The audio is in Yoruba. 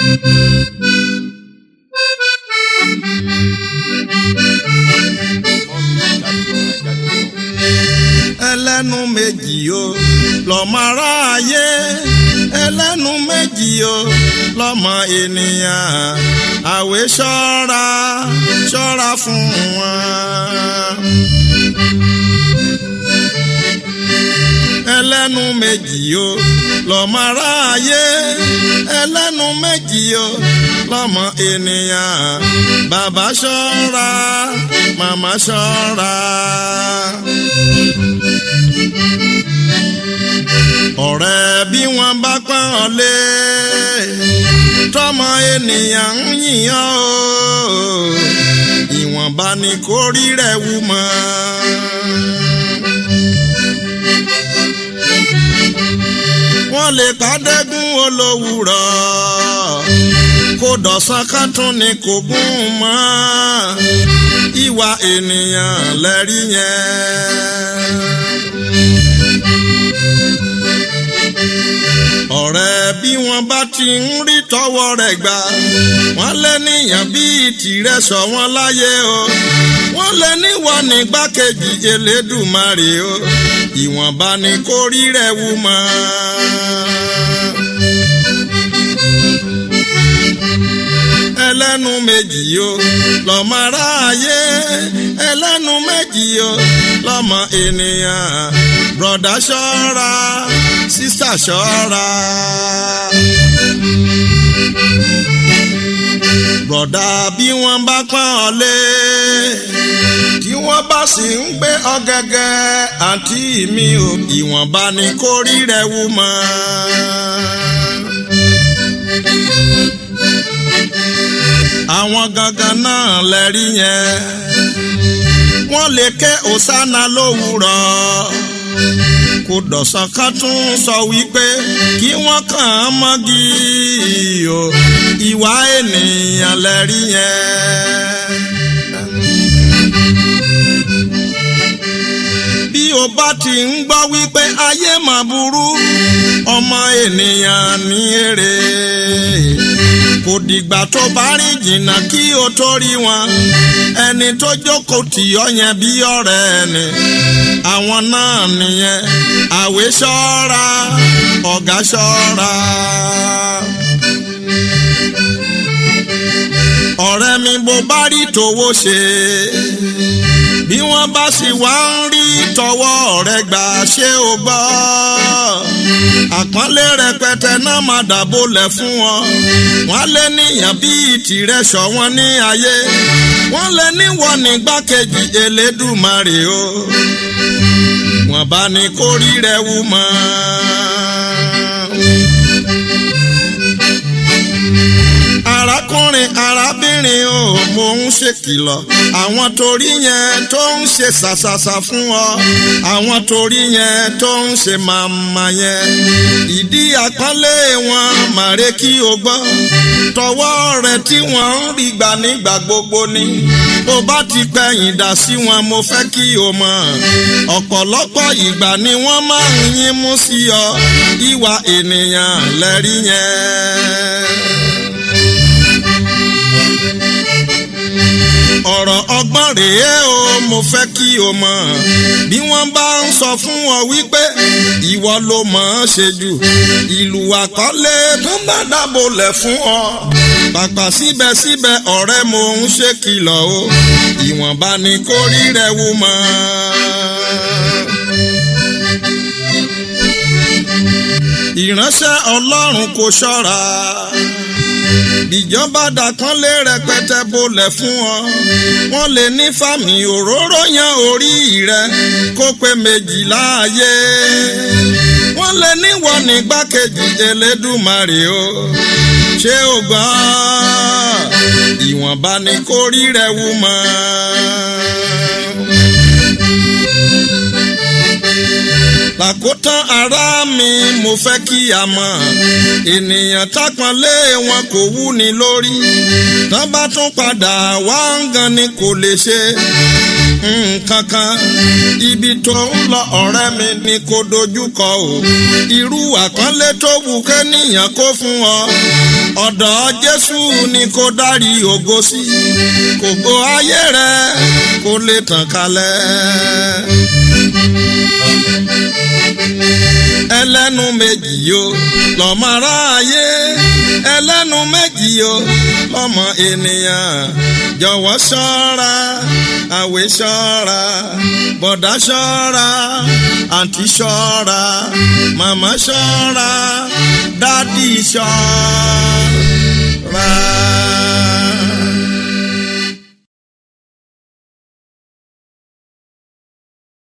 ẹlẹ́nu méjì o lọ́mọ aráyé ẹlẹ́nu méjì o lọ́mọ ènìyàn àwẹ̀ ṣọ́ra ṣọ́ra fún wọn. ẹlẹ́nu méjì o lọ́mọ aráyé ẹlẹ́nu méjì o lọ́mọ ènìyàn bàbá ṣọ́ra màmá ṣọ́ra. ọ̀rẹ́ bí wọ́n bá pọ́n ọ lé tọmọ ènìyàn ń yìnyàn o ìwọ̀nba ni kò rí rẹ̀ wú mọ́. wọ́n lè kádẹ́gún olówùrọ̀ kó dọ̀sán ká tún ni kò gún mọ́ ìwà ènìyàn lẹ́rí yẹn. ọ̀rẹ́ bí wọ́n bá ti ń rí tọwọ́ rẹ̀ gbà wọ́n lé níyàn bíi tìrẹ sọ wọ́n láyé o wọ́n lé níwọ̀ nígbàkejì Elédùmarè o ìwọ̀nba ni kò rí rẹ̀ wú mọ́. ẹlẹ́nu méjì o lọ́mọ aráyé ẹlẹ́nu méjì o lọ́mọ ènìyàn bùrọ̀dá ṣọ́ra sísà ṣọ́ra. bùrọ̀dá bí wọ́n bá pọ́n ọ lé tí wọ́n bá sì ń gbé ọ gẹ́gẹ́ àǹtí mi ò ìwọ̀nba ni kò rí rẹ̀ wú mọ́. àwọn gangan náà lẹ́rí yẹn wọ́n lè ké òsánà lówùrọ̀ kò dọ̀sán ká tún sọ wípé kí wọ́n kàn án mọ́gì o ìwà ènìyàn lẹ́rí yẹn. bí o bá ti ń gbọ́ wípé ayé mà burú ọmọ ènìyàn ní èrè kò dìgbà tó bá rìn jìnnà kí o tó rí wọn ẹni tó jókòó tì ọ́ yẹn bí ọ̀rẹ́ ẹni àwọn náà nìyẹn àwẹ̀ ṣọ́ra ọ̀gá ṣọ́ra. ọ̀rẹ́ mi bó bá rí tòwó ṣe bí wọ́n bá sì wá ń rí tọwọ́ rẹ̀ gbà ṣé o gbọ́ àpọ́nlé rẹpẹtẹ náà máa dàbólẹ̀ fún wọn wọ́n lé níyàn bíi tìrẹ sọ wọn ní ayé wọ́n lé níwọ̀n nígbàkejì Elédùmarè o wọ́n bá ní kó rí rẹ̀ wú mọ́. arákùnrin arábìnrin o mò ń ṣèkìlọ̀ àwọn torí yẹn tó ń ṣe ṣàṣàṣà fún ọ àwọn torí yẹn tó ń ṣe màmá yẹn ìdí àpọ́nlé wọn màrè kí o gbọ́ tọwọ́ rẹ̀ tí wọ́n ń rí gbà nígbà gbogbo ni bó bá ti pẹ̀yìn dà sí wọn mo fẹ́ kí o mọ̀ ọ̀pọ̀lọpọ̀ ìgbà ni wọ́n máa ń yín mú sí ọ ìwà ènìyàn lẹ́rí yẹn. ọ̀rọ̀ ọgbọ́n rèé o mo fẹ́ kí o mọ̀ bí wọ́n bá ń sọ fún ọ wípé ìwọ ló mọ̀ ọ́n ṣe jù ìlú àkọlé tó bá dábòlẹ̀ fún ọ pàpà síbẹ̀síbẹ̀ ọ̀rẹ́ mo ń ṣe kìlọ̀ o ìwọ̀nba ni kò rí rẹ̀ wú mọ́. ìránṣẹ́ ọlọ́run kò ṣọ́ra ìjọba dàkánlé rẹpẹtẹ bolẹ̀ fún ọ wọ́n lè ní fàmì òróró yan orí rẹ kó pé méjìlá ayé wọ́n lè níwọ nígbàkejì Elédùmarè o ṣé o gbọ́ ìwọ̀nba ni kò rí rẹ wú mọ́. làkótán ara mi mo fẹ́ kí a mọ̀ ènìyàn tápọ̀nlé wọn kò wú ni lórí tán bá tún padà wá ń gan ni kò lè ṣe nǹkan kan ibi tó ń lọ ọ̀rẹ́ mi ni kò dojúkọ o irú àpọ́nlé tó wù kẹ́nìyàn kó fún ọ ọ̀dọ̀ jésù ni kò dárí ògo sí kògo ayé rẹ kó lè tàn kálẹ̀. ẹlẹ́nu méjì yo lọ́mọ aráyé ẹlẹ́nu méjì yo lọ́mọ ènìyàn jọ̀wọ́ ṣọ́ra àwẹ̀ ṣọ́ra bọ̀dá ṣọ́ra àǹtí ṣọ́ra màmá ṣọ́ra dádì ṣọ́ra.